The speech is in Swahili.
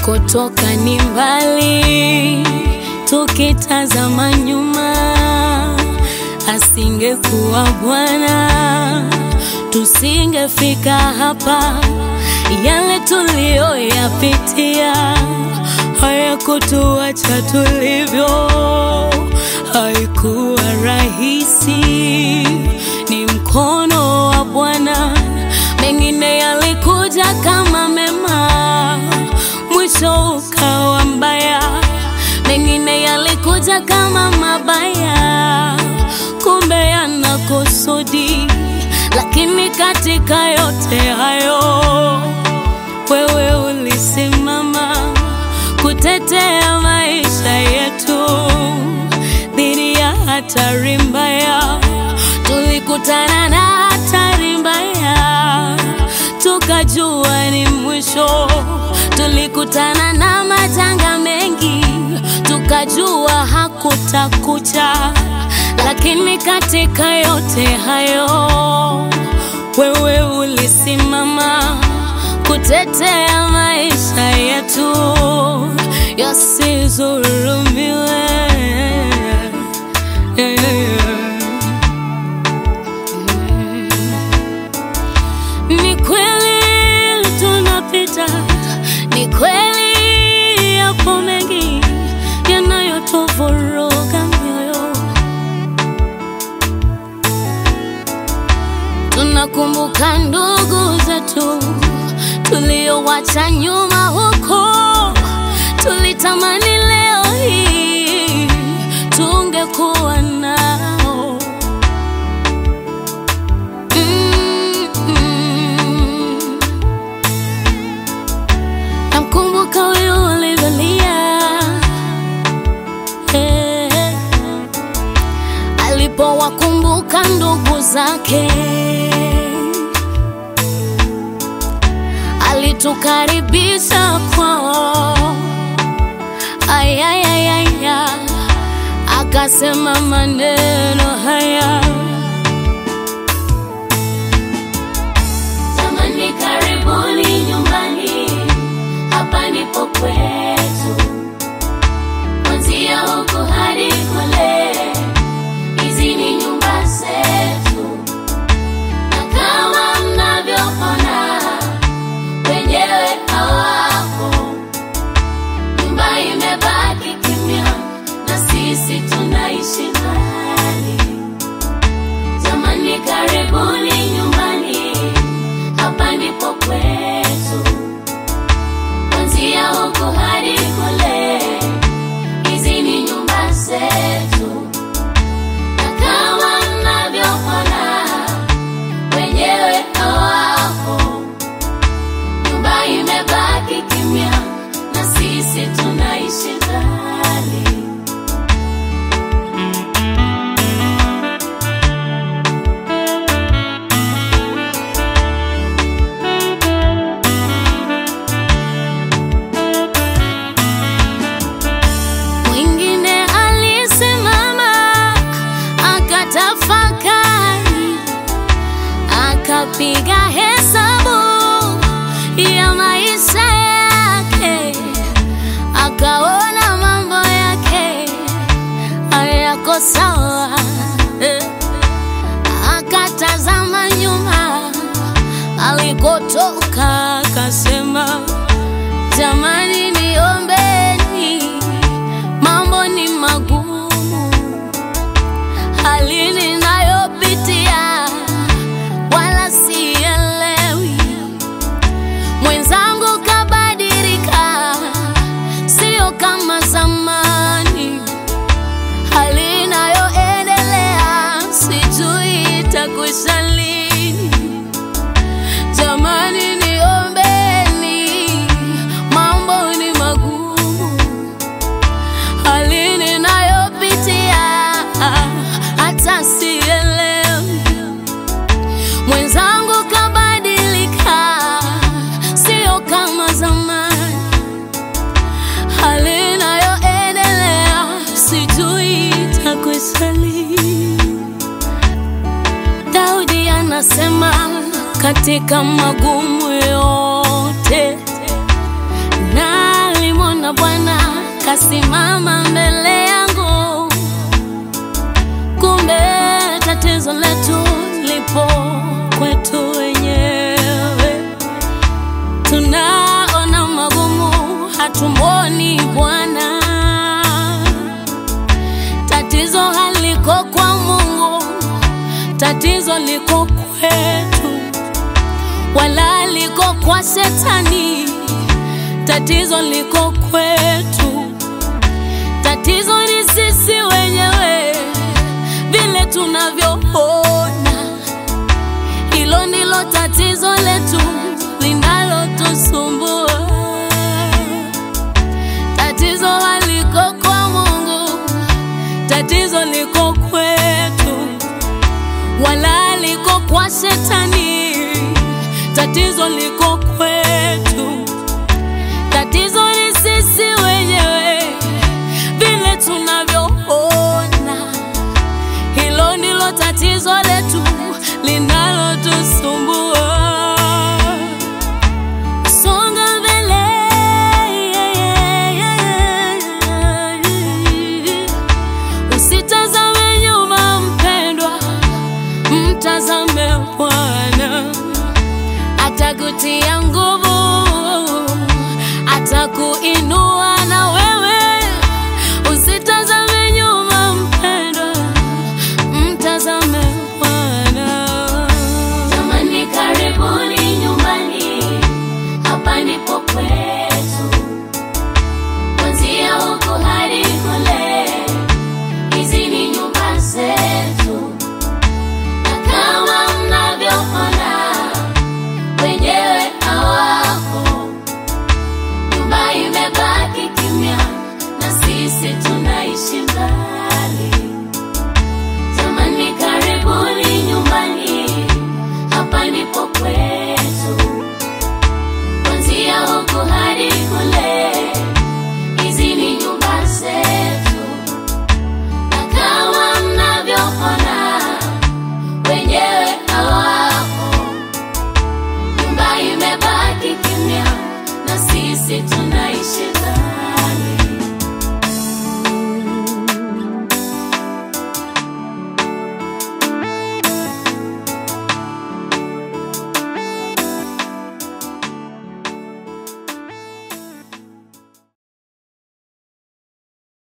Alikotoka ni mbali, tukitazama nyuma, asingekuwa Bwana tusingefika hapa. Yale tuliyoyapitia hayakutuacha tulivyo, haikuwa rahisi, ni mkono wa Bwana. Mengine yalikuja kama mema, mwisho ukawa mbaya. Mengine yalikuja kama mabaya, kumbe yana kusudi. Lakini katika yote hayo, wewe ulisimama kutetea maisha yetu dhidi ya hatari mbaya. Tulikutana na hatari mbaya, tukajua ni mwisho. Tulikutana na majanga mengi, tukajua hakutakucha. Lakini katika yote hayo, wewe ulisimama kutetea maisha yetu yasizulumiwe. Yeah, yeah, yeah. Ni kweli tunapita, ni kweli yapo mengi yanayotuvuruga mioyo. Tunakumbuka ndugu zetu tuliowacha nyuma huko, tulitamani leo hii tungekuwa nao. Mm, mm. Namkumbuka huyu alivyolia eh, alipowakumbuka ndugu zake alitukaribisha kwao, ayayayaya, akasema maneno haya Jamani, karibuni nyumbani, hapa ndipo kwetu, kuanzia huku hadi kule, hizi ni nyumba zetu, na kama mnavyoona wenyewe hawapo, nyumba imebaki kimya, na sisi tunaishi mbali. Jamani, karibuni nyumbani, hapa ndipo kwetu, kuanzia huku hadi kule, hizi ni nyumba zetu, na kama mnavyoona wenyewe hawapo, nyumba imebaki kimya, na sisi tunaishi mbali. Mwingine alisimama akatafakari, akapiga hesabu ya maisha yake, akaona mambo yake hayako sawa, eh. akatazama nyuma alikotoka, akasema jamani, niombeni, mambo ni magumu, hali ninayopitia wala sielewi. Mwenzangu kabadilika, sio kama zamani, hali inayoendelea sijui itakwisha lini. Jamani, niombeni, mambo ni magumu, hali ninayopitia hata sielewi. Mwenzangu kabadilika, sio kama zamani, hali inayoendelea sijui itakwisha lini. Daudi anasema katika magumu yote nali kasimama mbele yangu, kumbe tatizo letu lipo kwetu wenyewe. Tunaona magumu, hatumwoni Bwana. Tatizo haliko kwa Mungu, tatizo liko kwetu, wala liko kwa Shetani. Tatizo liko kwetu, tatizo ni sisi wenyewe, vile tunavyoona. Hilo ndilo tatizo letu linalotusumbua. Tatizo haliko kwa Mungu, tatizo liko kwetu, wala liko kwa Shetani. Tatizo liko kwetu, tatizo ni sisi wenyewe, vile tunavyoona. Hilo ndilo tatizo letu linalotusumbua. Songa mbele, usitazame nyuma mpendwa, mtazame Bwana, atakutia nguvu, atakuinua